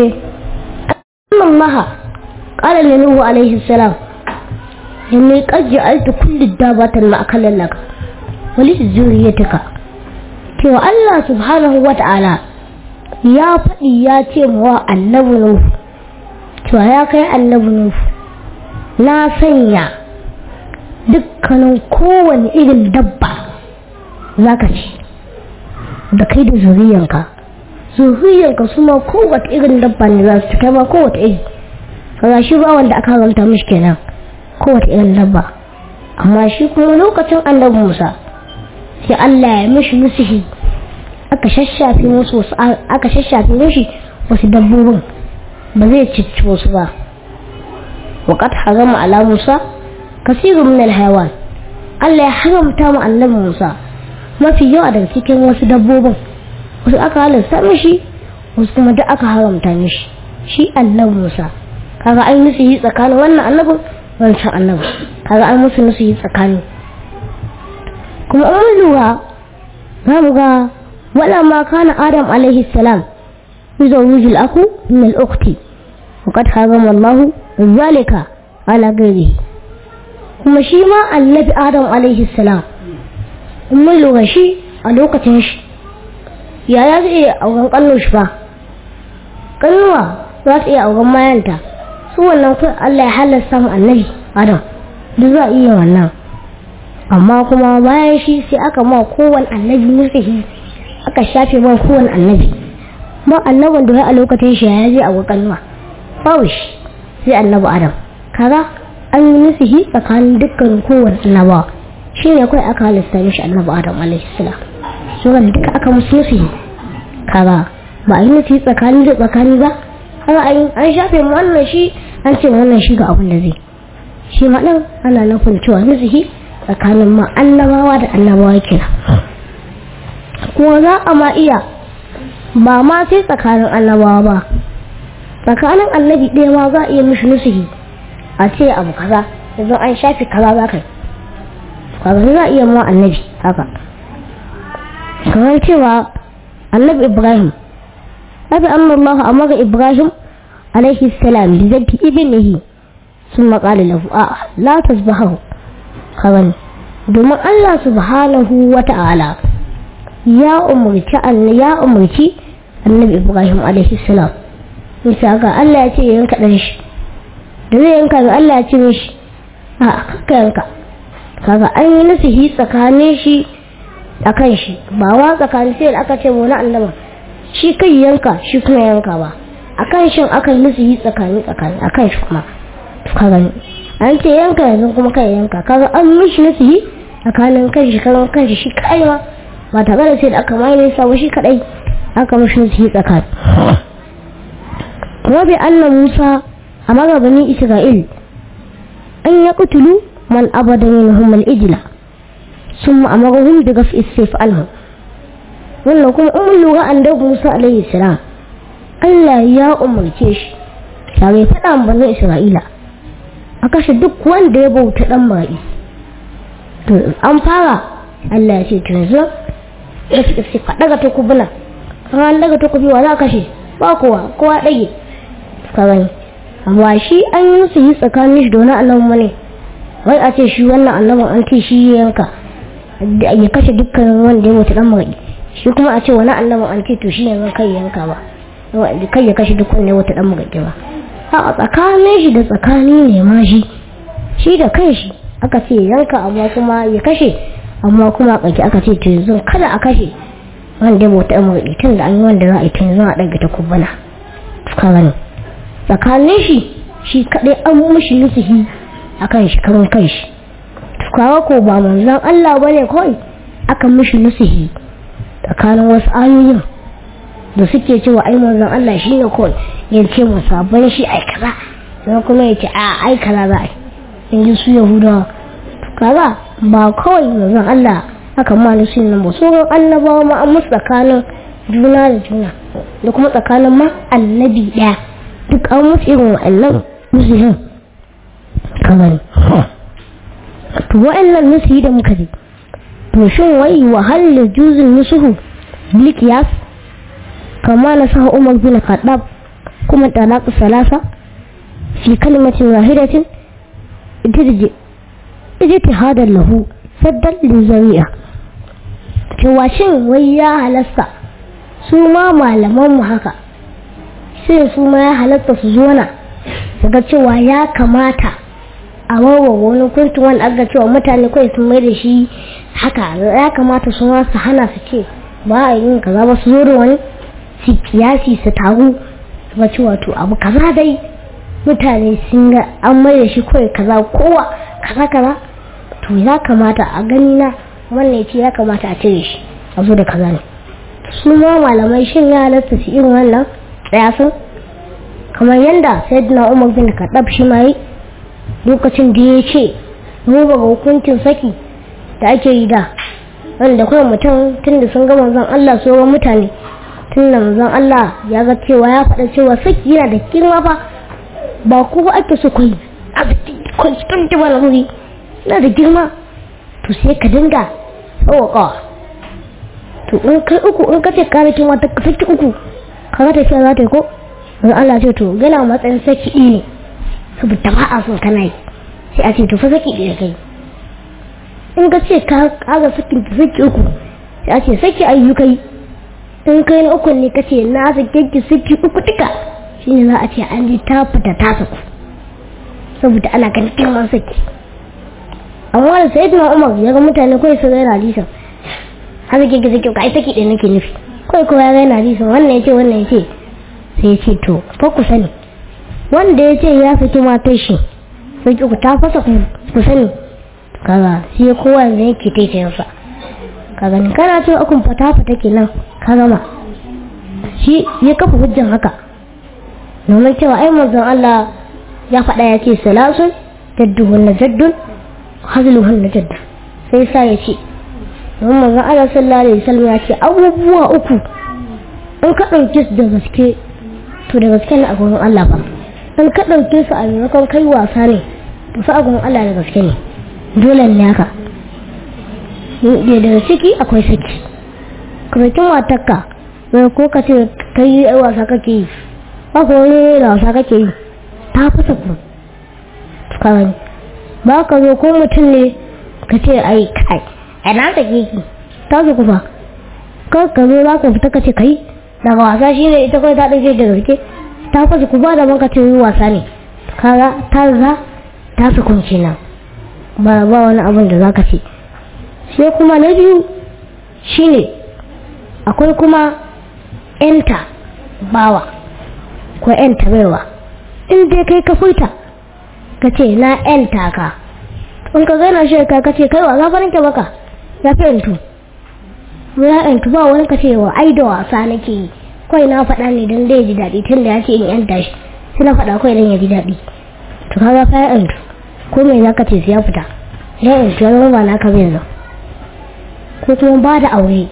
Allah قال لنوح عليه السلام إني قد جعلت كل الدابات مأكلا لك ولذريتك cewa Allah subhanahu wa ta'ala ya faɗi ya ce wa annabi Nuhu cewa ya kai annabi Nuhu na sanya dukkanin kowane irin dabba za ka ci da kai da zuriyanka zuriyanka su ma kowace irin dabba ne za su ci kai ma kowace iri kaga shi ba wanda aka haramta mishi kenan kowace irin dabba amma shi kuma lokacin annabi Musa sai Allah ya mishi nusihi aka shashafe musu wasu aka shashafe mishi wasu dabbobin ba zai cicci wasu ba waqad harama ala Musa kasirun min alhayawan Allah ya haramta mu annabi Musa mafi yawa daga cikin wasu dabbobin wasu aka halasta mishi wasu kuma duk aka haramta mishi shi annabi Musa kaga an musu yi tsakanin wannan annabin wancan annabin kaga an musu musu yi tsakani kuma an lura za mu ga wala ma kana adam alaihi salam يزوج الأخ من الأخت وقد حرم الله ذلك على غيره kuma shi ma annabi adam alaihi salam in mun lura shi a lokacin shi yaya zai iya auren kallon shi ba kalluwa za ta iya auren mayanta su wannan kai Allah ya halasta mu annabi adam duk za a iya wannan amma kuma bayan shi sai aka ma kowane annabi musahi aka shafe ma kowane annabi ba annabin da ya a lokacin shi ya je a kalluwa babu shi sai annabi adam kaga an yi nufihi tsakanin dukkan kowane annabawa shi ne kawai aka halasta mishi annabi adam alaihi salam su wanda duka aka musu nufihi kaga ba a yi nufi tsakani da tsakani ba kaga an shafe mu wannan shi an ce wannan shi ga abin da zai shi ma ɗin ana nufin cewa nufihi tsakanin ma annabawa da annabawa kira kuma za a ma iya ba ma sai tsakanin annabawa ba tsakanin annabi ɗaya ma za a iya mishi nufihi a ce abu kaza yanzu an shafi kaza za ka kaza za a iya ma annabi haka kamar cewa annabi ibrahim abi annallahu amara ibrahim alaihi salam bi zabti ibnihi ثم قال له آه لا تذبحه kawai domin Allah subhanahu wa ta'ala ya umarci ya umarci annabi ibrahim alaihi salam bisa ga Allah ya ce yanka dan shi da zai yanka ga Allah ya ce mishi a kakka yanka kaga an yi nasihi tsakanin shi a kan shi ba wa tsakanin sai da aka ce wani annaba shi kai yanka shi kuma yanka ba a kan shi aka yi nasihi tsakani tsakani a kan shi kuma kaga an ce yanka yanzu kuma kai yanka kaga an mishi nasihi tsakanin kan shi kan kan shi kai ma ba tare da sai da aka mai nisa ba shi kadai aka mishi nasihi tsakani kuma bi anna Musa amara bani Isra'il an ya kutulu man abada minhum al-ijla ثم أمرهم بغفء السيف عنهم wannan kuma umar lura an da Musa alaihi salam Allah ya umarce shi tare faɗa bazan Isra'ila a kashe duk wanda ya bauta dan mara'i to an fara Allah ya ce to yanzu da su ka daga ta kubuna an daga ta kubi wa za kashe ba kowa kowa dage ka gani amma shi an yi musu yi tsakanin shi da wani annabi ne wai a ce shi wannan annabin an ce shi yanka ya kashe dukkan wanda ya mutu dan mara'i shi kuma a ce wani annabin an ce to shi yanzu kai yanka ba kai ya kashe duk wanda ya mutu dan mara'i ba a tsakanin shi da tsakani ne ma shi shi da kan shi aka ce yanka amma kuma ya kashe amma kuma a ƙarfi aka ce to yanzu kada a kashe wanda ya mutu dan mara'i tun da an yi wanda za a yi tun yanzu a ɗaga ta kubbana ka gani tsakanin shi shi kaɗai an mushi nusihi a kan shi karon kan shi kawo ko ba manzan Allah bane kawai aka mishi nusihi tsakanin wasu ayoyin da suke cewa ai manzan Allah shi ne kawai ya ce mu sabon shi ai kaza sai kuma ya ce a ai kaza za a in ji su yahudawa kaza ba kawai manzan Allah aka ma nusihin nan ba sauran annabawa ma an musu tsakanin juna da juna da kuma tsakanin ma annabi ɗaya duk an musu irin wa'annan nusihin kamar to wa'annan nusi da muka ji to shin wai wa hal juzul nusuhu bil qiyas kama na sa Umar bin Khattab kuma talaq salasa fi kalimatin wahidatin idirje ijtihadan lahu saddan lizari'a cewa shin wai ya halasta su ma malaman mu haka sai su ma ya halatta su zo na su ga cewa ya kamata a wawa wani kuntun wanda aka cewa mutane kawai sun mai da shi haka ya kamata su ma su hana su ce ba a yin kaza ba su zo da wani su kiyasi su taru su ga cewa to abu kaza dai mutane sun ga an mai da shi kawai kaza kowa kaza kaza to ya kamata a gani na wannan ce ya kamata a cire shi a zo da kaza ne su ma malamai shin ya halatta su irin wannan tsayasin kamar yadda sayyidina umar bin kaɗab shi ma yi lokacin da ya ce mu ba ga hukuncin saki da ake yi da wanda kawai mutum tun da sun ga manzon Allah so ga mutane tun da manzon Allah ya ga cewa ya faɗa cewa saki yana da girma fa ba ku ba ake so kai constant wani wuri yana da girma to sai ka dinga tsawakawa to in kai uku in ka ce ka rikin wata ka saki uku ka ga tafiya za ta yi ko manzon Allah ce to gana matsayin saki ne saboda ba a son kana yi sai a ce to fa saki ɗaya kai in ka ce ka kaga sakin ta saki uku sai a ce saki ayyukai in kai na uku ne ka ce na sake ki saki uku duka shine za a ce an ji ta fita ta saku saboda ana ganin girman saki amma da sai na umar ya ga mutane kawai su gaira hadisan har sake ki saki uku ai saki ɗaya nake nufi kawai kowa ya gaira hadisan wannan ya ce wannan ya ce sai ya ce to fa ku sani wanda ya ce ya saki matar shi sai ku ta fasa ku sani kaga sai kowa yanzu yake taitayin sa kaga ni kana cewa akun fata fata kenan ka gama shi ya kafa hujjan haka domin cewa ai manzon Allah ya faɗa ya ce salasun jadduhun na jaddun hazluhun na jaddun sai sa ya ce domin manzon Allah sallallahu alaihi wasallam ya ce abubuwa uku in ka ɗauke su da gaske to da gaske ne a gurin Allah ba in ka ɗauke su a maimakon kai wasa ne to fa a gurin Allah da gaske ne dole ne haka da daga ciki akwai saki kwanakin matakka mai ko ka ce ka yi wasa kake yi ba ko wani da wasa kake yi ta fasa ku kawai ba ka zo ko mutum ne ka ce ai kai a na sake ki ta su kufa ka ka zo za ka fita ka ce kai daga wasa shi ne ita kawai ta ɗauke da gaske ta fasa ku ba da man ka ce yi wasa ne kaga ta za ta su kunci nan ba ba wani abin da zaka ce sai kuma na biyu shine akwai kuma yanta bawa ko yanta baiwa in dai kai ka furta ka ce na yanta ka in ka gana shi ka ce kai wa za farin ke maka ya fi yantu ya yantu ba wani ka ce wa ai da wasa nake yi kawai na faɗa ne don dai ji daɗi tun da ya ce in yanta shi sai na faɗa kawai don ya ji daɗi to kaga fa ya yantu ko me za ka ce ya fita ya yanzu ya zama ba naka bai zo ko kuma ba da aure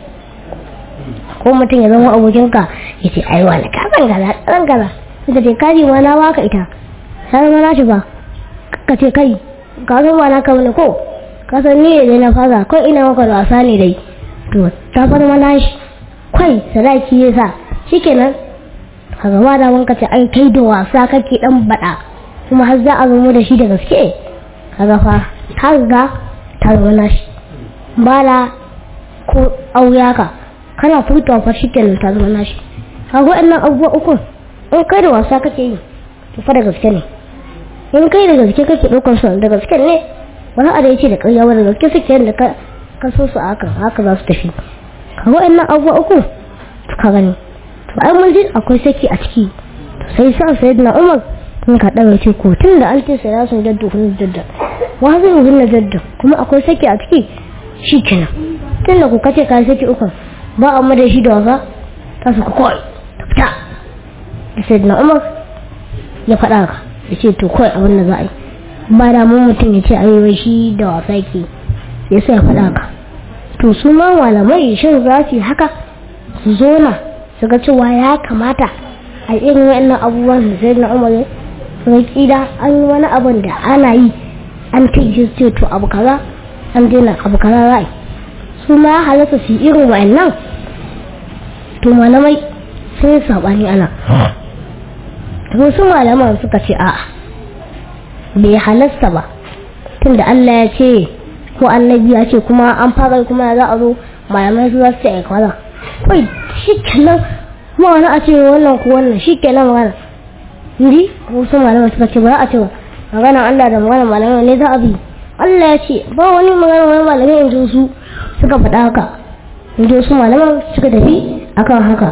ko mutum ya zama abokinka ya ce ai wani ka zan gaza zan gaza ita ce kaji ma na baka ita ta zama na shi ba ka ce kai ka zo ba naka bane ko ka san ni ne na fasa kai ina maka da wasa ne dai to ta fara mana shi kai sadaki ya sa shikenan ka gaba da wanka ce ai kai da wasa kake dan bada kuma har za a zama da shi da gaske kaga fa ta riga ta zama nashi ba da ko auya ka kana furtawa fa shi kenan ta zama nashi kaga waɗannan abubuwa uku in kai da wasa kake yi to fa da gaske ne in kai da gaske kake ɗaukar su da gaske ne wani a da ya ce da ƙarya ba da gaske suke da ka ka so su haka haka za su tafi kaga waɗannan abubuwa uku ka gani to ai mun ji akwai saki a ciki sai sa sayyidina umar sun ka ɗaga ce ko tun da an ce sai ya sun jaddu kun jadda wa zai yi na jadda kuma akwai saki a ciki shi kenan tun da ku kace ka saki uku ba a mada shi da wasa ta su kawai ta fita da sai na umar ya faɗa ka ya ce to kawai abin da za a yi ba da mun mutum ya ce ayyuwa shi da wasa ke ya sai ya faɗa ka to su ma malamai shin za su yi haka su zo na su ga cewa ya kamata a irin wa'annan abubuwan da sai na umar sai kila an yi wani abin da ana yi an kai ce to abu kaza an daina abu kaza ra'ayi su ma ya halatta su yi irin wa'annan to malamai sun yi saɓani ana wasu malaman suka ce a'a bai halasta ba tunda Allah ya ce ko annabi ya ce kuma an fara kuma za a zo malamai su za su ce a kaza kai shi kenan kuma wani a ce wannan ko wannan shi kenan magana ndi wasu malaman suka ce ba za a ce ba magana Allah da magana malamai ne za a bi Allah ya ce ba wani magana wani malamai in ji su suka faɗa haka in ji su malaman suka tafi akan haka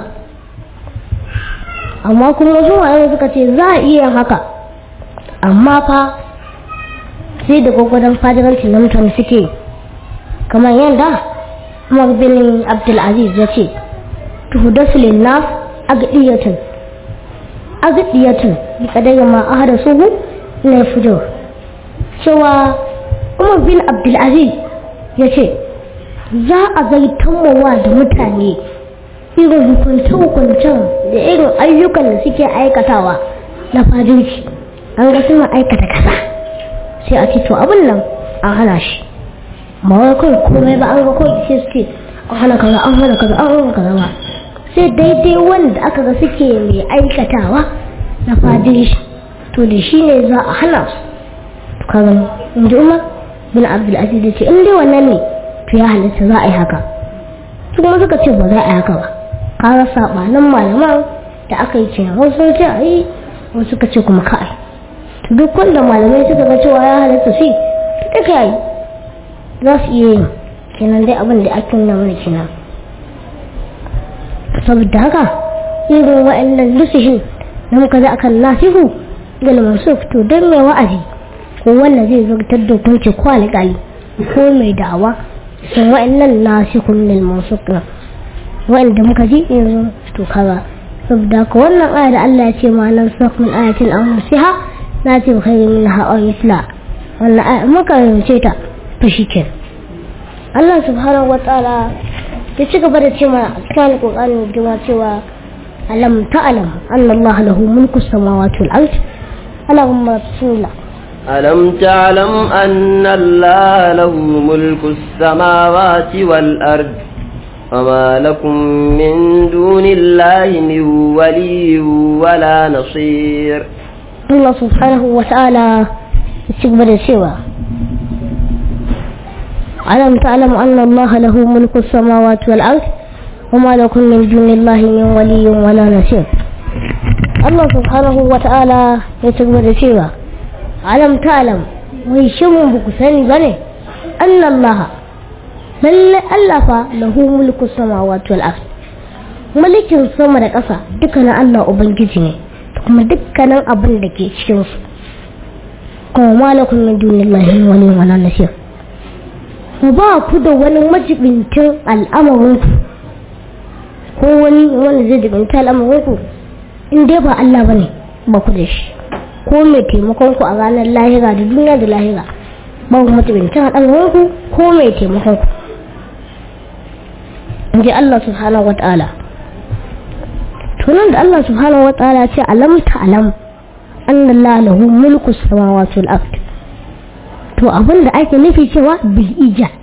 amma kuma wasu malamai suka ce za a iya haka amma fa sai da gwagwadon fadiranci na mutane suke kamar yadda umar bin abdulaziz ya ce tuhudasu linnas agdiyatun agdiyatun bi kadai ma ahada suhu na fujur cewa umar bin abdulaziz ya ce za a zaitanmowa da mutane irin hukunce-hukuncen da irin ayyukan da suke aikatawa na fadinci an ga suna aikata kasa sai a ce to abin nan an hana shi ba wai kawai komai ba an ga kawai sai suke an hana kaza an hana kaza an hana kaza ba sai daidai wanda aka ga suke mai aikatawa na fadinci to da shi ne za a hana su to kaga in ji umar bin abdulaziz ya ce in dai wannan ne to ya halitta za a yi haka su kuma suka ce ba za a yi haka ba kaga sabanin malaman da aka yi kenan wasu sun ce a yi wasu suka ce kuma ka yi duk wanda malamai suka ga cewa ya halatta shi duka yi za su iya yin kenan dai abin da ake nuna mana kenan saboda haka irin wa'annan lusihin da muka za akan nasihu ga masu to don mai wa'azi ko wanda zai zartar da hukunci ko alƙali ko mai da'awa sun wa'annan nasihun lil masu wa'anda muka ji yanzu to kaza saboda haka wannan aya da Allah ya ce ma nan sakun ayatin an nasiha na ce kai min ha'a misla wannan aya muka rince ta to shike Allah subhanahu wa ta'ala ya ci gaba da ce mana a cikin alƙur'ani girma cewa alam ta'lam anna Allah lahu mulku samawati wal ard Allahumma bismillah ألم تعلم أن الله له ملك السماوات والأرض وما لكم من دون الله من ولي ولا نصير Allah subhanahu wa ta'ala ya ci gaba da cewa alam ta'lamu anna Allah lahu mulku samawati wal ard wama lakum min dunillahi min waliyyin wala nasir Allah subhanahu wa ta'ala ya ci gaba da cewa alam ta'lam wai shin ba ku sani bane anna Allah lalle Allah fa lahu mulku samawati wal ard mulkin sama da ƙasa duka na Allah ubangiji ne kuma dukkanin abin da ke cikin su kuma malakun min dunillahi wani wala nasir ku ba ku da wani majibincin al'amarin ku ko wani wanda zai jibinta al'amarin ku in dai ba Allah bane ba ku da shi ko mai taimakon ku a ranar lahira da duniya da lahira ba ku majibincin al'amarin ku ko mai taimakon ku in ji Allah subhanahu wa ta'ala tunan da Allah subhanahu wa ta'ala ce alam ta'lam anna Allah lahu mulku samawati wal ard to abin da ake nufi cewa bil ijad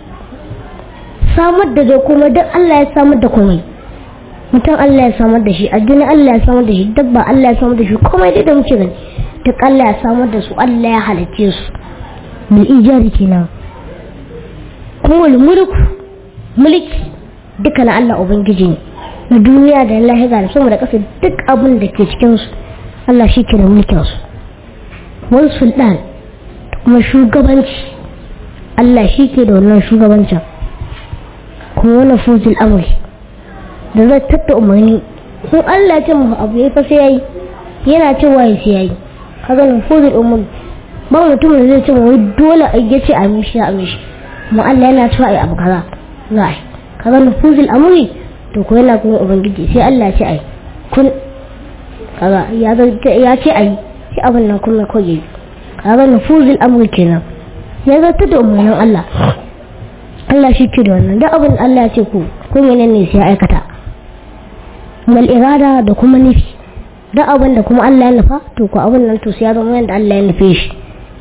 samar da da kuma duk Allah ya samar da komai mutum Allah ya samar da shi addini Allah ya samar da shi dabba Allah ya samar da shi komai dai da muke gani duk Allah ya samar da su Allah ya halicce su bil ijad kenan kuma mulku mulki duka na Allah ubangiji ne na duniya da lahira da sama da ƙasa duk abin da ke cikinsu Allah shi ke da mulkinsu wani sultan kuma shugabanci Allah shi ke da wannan shugabancin kuma wani fuzil amri da zai tatta umarni in Allah ce mu abu ya fasa yayi yana cewa ya sai yayi kaga nan fuzil umri ba mutum da zai ce wai dole a yace a mishi a mishi mu Allah yana cewa ai abu kaza za a yi kaga nan fuzil amri to ko yana kuma ubangiji sai Allah ce ai kun kaga ya ya ce ai sai abin nan kuma ko yi kaga nufuzul amri kenan ya zata da umarnin Allah Allah shi ke da wannan da abin Allah ya ce ku kun yana ne sai aikata mal irada da kuma nufi da abin da kuma Allah ya nufa to ko abin nan to sai ya zama yanda Allah ya nufe shi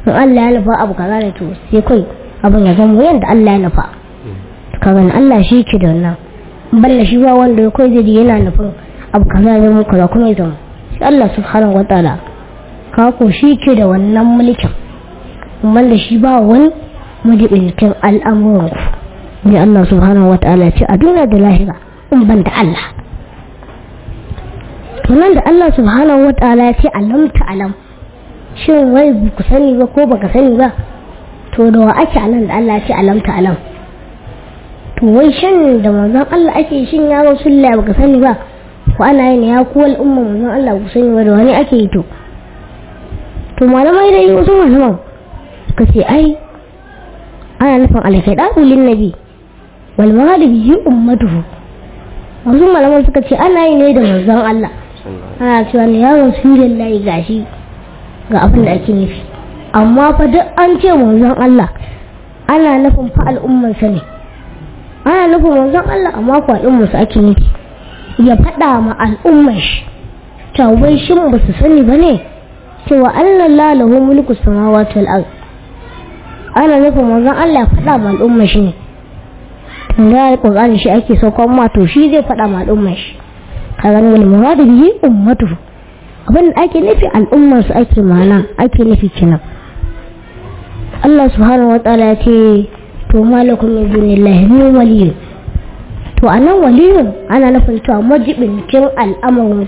in Allah ya nufa abu kaza ne to sai kai abin ya zama yadda Allah ya nufa ka gani Allah shi ke da wannan balla shi ba wanda kai zai yana nufin abu kaza ya zama kaza kuma ya zama shi Allah subhanahu wataala ka ko shi ke da wannan mulkin balla shi ba wani majibinkin al'amuran ku ne Allah subhanahu wataala ce a duniya da lahira in ban da Allah tunan da Allah subhanahu wataala ya ce alam ta alam shin wai ku sani ba ko baka sani ba to da wa ake anan da Allah ya ce alam ta alam to wai shin da manzon Allah ake shin ya rasulullah baka sani ba ko ana yin ya ku al'umma manzon Allah ku sani ba da wani ake yi to to malamai dai wasu malaman suka ce ai ana nufin alkaida ulin nabi wal maghribi yi ummatuhu wasu malaman suka ce ana yi ne da manzon Allah ana cewa ne ya rasulullahi gashi ga abin da ake nufi amma fa duk an ce manzon Allah ana nufin fa al'ummarsa ne ana nufin manzon Allah amma fa al'ummarsa ake nufi ya faɗa ma al'ummar shi tawai shin ba su sani ba ne cewa Allah la lahu mulku samawati wal ard ana nufin manzon Allah ya faɗa ma al'ummar shi ne tunda alƙur'ani shi ake saukan ma to shi zai faɗa ma al'ummar shi kaga wal muradu bihi ummatuhu abin da ake nufi al'ummar su ake mana ake nufi kenan Allah subhanahu wa ta'ala ya ce to malakum min dunillahi min waliyyu to anan waliyyu ana nufin cewa majibincin al'amarin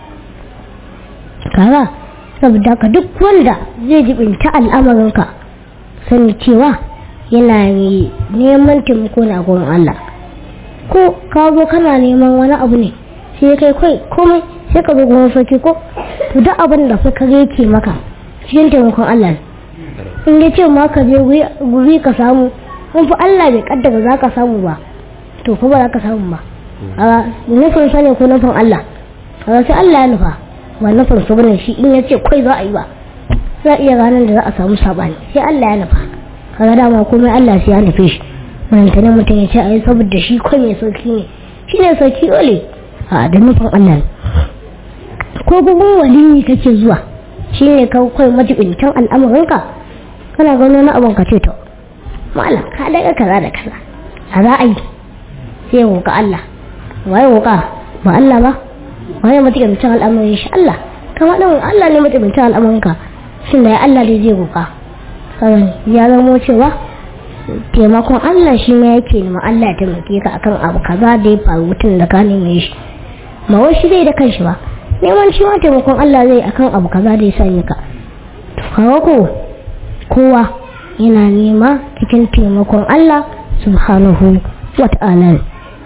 kaga saboda ka duk wanda zai jibinta al'amarin ka sani cewa yana neman taimako na gurin Allah ko ka zo kana neman wani abu ne sai kai kai komai sai ka zo gurin sarki ko to duk abin da fa ka yake maka cikin taimakon Allah in ya ce ma ka je guri ka samu in fa Allah bai kaddara za ka samu ba to ko ba za ka samu ba a nufin sa ne ko nufin Allah a sai Allah ya nufa ba nufin su bane shi in ya ce kai za a yi ba za a iya ranar da za a samu sabani sai Allah ya nufa kaga dama komai Allah sai ya nufe shi mantane mutum ya ce a yi saboda shi kai mai sauki ne shi ne sauki ole a da nufin Allah ko gugun waliyi kake zuwa shi ne kawai majibintan al'amuranka kana gano na abin ka ce to malam ka daga kaza da kaza a za a yi sai ya roƙa Allah waye roƙa ba Allah ba waye majibintan al'amuran shi Allah kama ɗan Allah ne majibintan al'amuranka shin da ya Allah dai zai roƙa kawai ya zamo cewa taimakon Allah shi ma yake nema Allah ya taimake ka akan abu kaza da ya faru mutum da ka neme shi ma wai shi zai da kanshi ba neman shi ma taimakon Allah zai akan abu kaza da ya sanya ka kawo ko kowa yana nema cikin taimakon Allah subhanahu wa ta'ala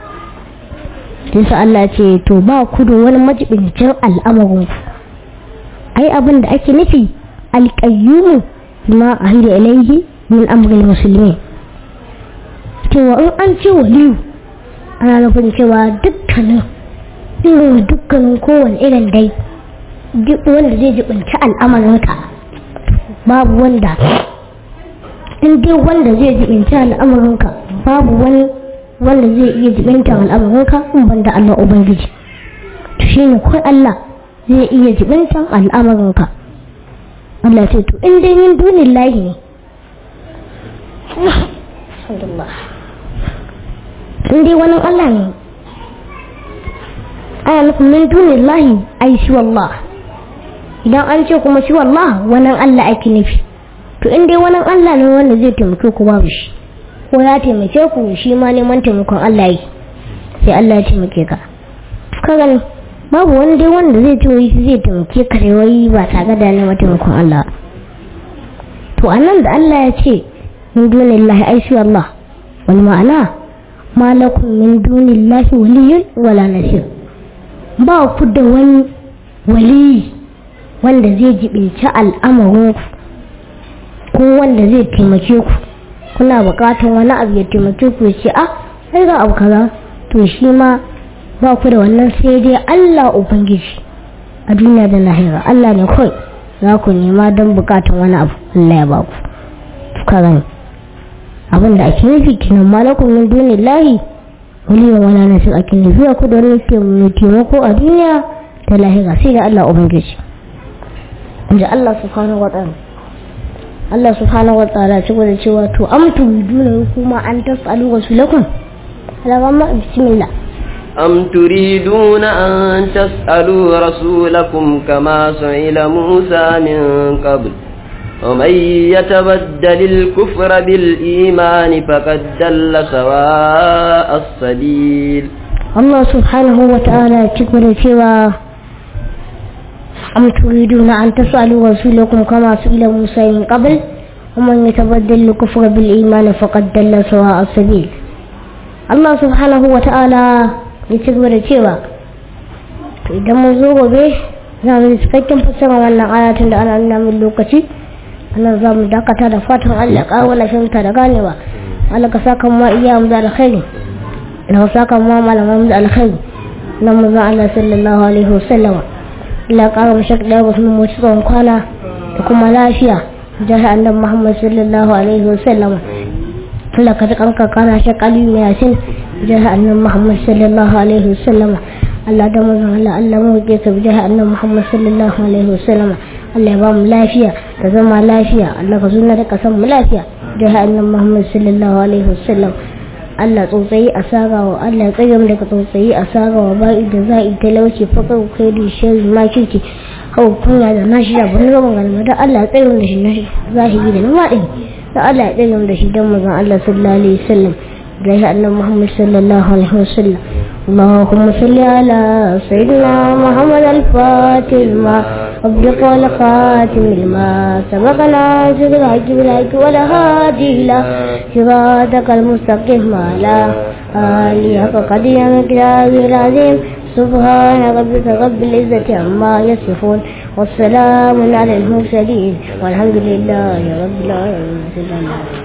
sai Allah ce to ba ku da wani majibincin al'amarin ku ai abin da ake nufi alƙayyumu ma ahida ilaihi min amril muslimin cewa in an ce waliyu ana nufin cewa dukkanin irin dukkanin kowane irin dai duk wanda zai jibinci al'amarinka babu wanda in dai wanda zai jibinci al'amarinka babu wani wanda zai iya jibinta al'amarinka in banda Allah Ubangiji to shine kai Allah zai iya jibinta al'amarinka Allah ce to in dai min dunin lahi ne in dai wani Allah ne ana nufin min dunin lahi ai shi wallah idan an ce kuma shi wallah wani Allah ake nufi to in dai wani Allah ne wanda zai taimake ku babu shi ko ya taimake ku shi ma neman taimakon Allah yi sai Allah ya taimake ka ka gani babu wani dai wanda zai ce wai zai taimake ka da wai ba tare da neman taimakon Allah to anan da Allah ya ce min dunillahi ai shi wallah wal ma'ana ma lakum min dunillahi waliyyun wala nasir ba ku da wani waliyi wanda zai jibinci al'amarin ko wanda zai taimake ku kuna bukatar wani abu ya taimake ku ya ce ah sai ga abu kaza to shi ma ba ku da wannan sai dai Allah ubangiji a duniya da lahira Allah ne kawai za ku nema don bukatar wani abu Allah ya ba ku ka gani abin da ake nufi kinan malakun min dunillahi waliyan wala nasir ake nufi ku da wani mai taimako a duniya da lahira sai da Allah ubangiji inda Allah subhanahu wa ta'ala Allah subhanahu wa ta'ala ci da cewa to am turiduna kuma an tasalu rasulakum alama bismillah أم تريدون أن تسألوا رسولكم كما سئل موسى من قبل ومن يتبدل الكفر بالإيمان فقد دل سواء السبيل الله سبحانه وتعالى تقول cewa أم تريدون أن تسألوا رسولكم كما سئل موسى من قبل ومن يتبدل الكفر بالإيمان فقد دل سواء السبيل الله سبحانه وتعالى يتقول cewa idan mun zo gobe za mu yi cikakken fassara wannan ayatun da ana nuna min lokaci anan za mu dakata da fatan Allah ƙawo na fahimta da ganewa Allah ka saka ma iya mu da alkhairi da ka saka ma malaman mu da alkhairi na mu zan Allah sallallahu alaihi wasallam Allah ƙara mu shak da wasu mu tsawon kwana da kuma lafiya jihar annabi Muhammad sallallahu alaihi wasallam Allah ka tukan ka kana shak Ali Yasin jihar annabi Muhammad sallallahu alaihi wasallam Allah da mazan Allah Allah mu ke ka jihar annabi Muhammad sallallahu alaihi wasallam Allah ya ba mu lafiya da zama lafiya Allah ka zuna da kasan mu lafiya da hannun Muhammad sallallahu alaihi wasallam Allah tsotsayi a sagawa Allah ya tsaye daga tsotsayi a sagawa ba'i da za'i talauci fakar kai da shari ma kirki hau kunya da nashi da bani gaban galma da Allah ya tsaye da shi na zahiri da na maɗin da Allah ya tsaye da shi don mazan Allah sallallahu alaihi wasallam da hannun Muhammad sallallahu alaihi wasallam اللهم صل على سيدنا محمد الفاتح لما أبدق والخاتم لما سبقنا سيد الحج بالحج والهادي إلى صراطك المستقيم على آله حق قدير مقدار العظيم سبحان ربك رب العزة عما يصفون والسلام على المرسلين والحمد لله رب العالمين